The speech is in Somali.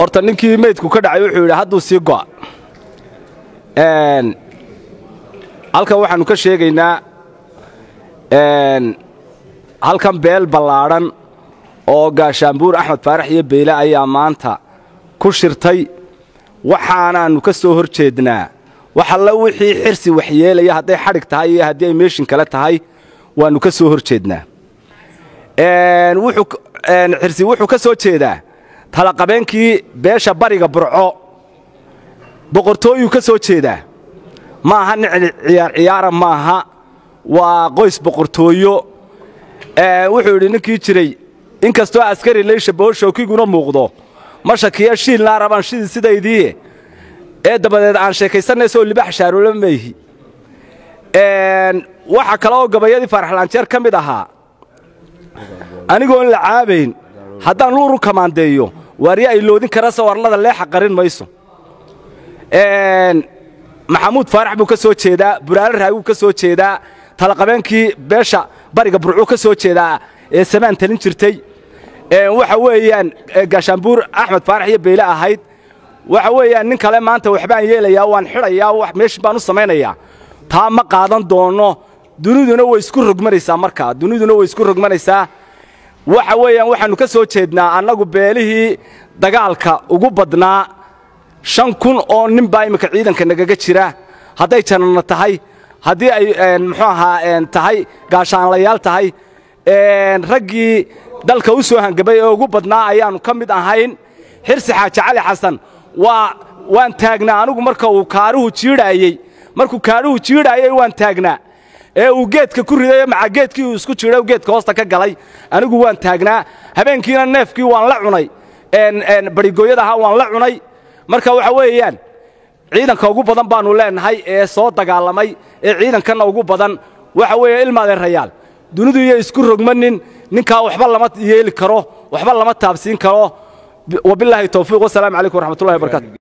horta ninkii meydku ka dhacay wuxuu yidhi hadduu sii go'a halkan waxaannu ka sheegaynaa halkan beel ballaadhan oo gaashaanbuur axmed faarax iyo beyle ayaa maanta ku shirtay waxaanaannu ka soo hor jeednaa wax alla wixii xirsi waxyeelaya hadday xadhig tahay iyo haddii ay meeshin kale tahay waannu ka soo hor jeednaa xirsi wuxuu ka soo jeedaa talaqabeenkii beesha bariga burco boqortooyuu ka soo jeedaa ma aha nicli ciyaar ciyaara maaha waa qoys boqortooyo wuxuu yidhi ninkii jiray inkastoo askari leysha booshookiguna muuqdo ma shakiya shiilnaa rabaan shidii sidaydii ee dabadeed aan sheekaysannaysoo libax shaaroolo mayhi waxa kale oo gabayadii faaraxlaanjeer ka mid ahaa anigoon la caabayn haddaan luuru kamaandeeyo waarya ay loodin karase warlada leexa qarin mayso maxamuud faarax buu ka soo jeedaa buraale raaguu ka soo jeedaa talaqabeenkii beesha bariga burcuu ka soo jeedaa ee samaan talin jirtay waxa weeyaan gaashaanbuur axmed faarax iyo beyle ahayd waxa weeyaan nin kale maanta waxbaan yeelayaa waan xidhayaa meeshin baan u samaynayaa taa ma qaadan doonno duniduna way isku rogmanaysaa markaa duniduna way isku rogmanaysaa waxa weeyaan waxaannu ka soo jeednaa annagu beelihii dagaalka ugu badnaa shan kun oo nin baa imminka ciidanka nagaga jira hadday jananna tahay haddii ay muxuu ahaa tahay gaashaanlayaal tahay raggii dalka u soo hangabay ee ugu badnaa ayaannu ka mid ahayn xirsi xaaji cali xasan waa waan taagnaa anigu marka uu kaaruhu jiidhaayey markuu kaaruhu jiidhaayey waan taagnaa ee uu geedka ku ridayo maca geedkii uu isku jiidhay geedka hoosta ka galay anigu waan taagnaa habeenkiina neefkii waan la cunay barigooyada ahaa waan la cunay marka waxa weeyaan ciidanka ugu badan baannu leennahay ee soo dagaalamay ee ciidankanna ugu badan waxa weeye ilmaadeerayaal dunidu iyo isku rogmanin ninkaa waxba lama yeeli karo waxba lama taabsiin karo wabilaahi towfiiq wasalaamu calaykum waraxmatullahi wabarakatu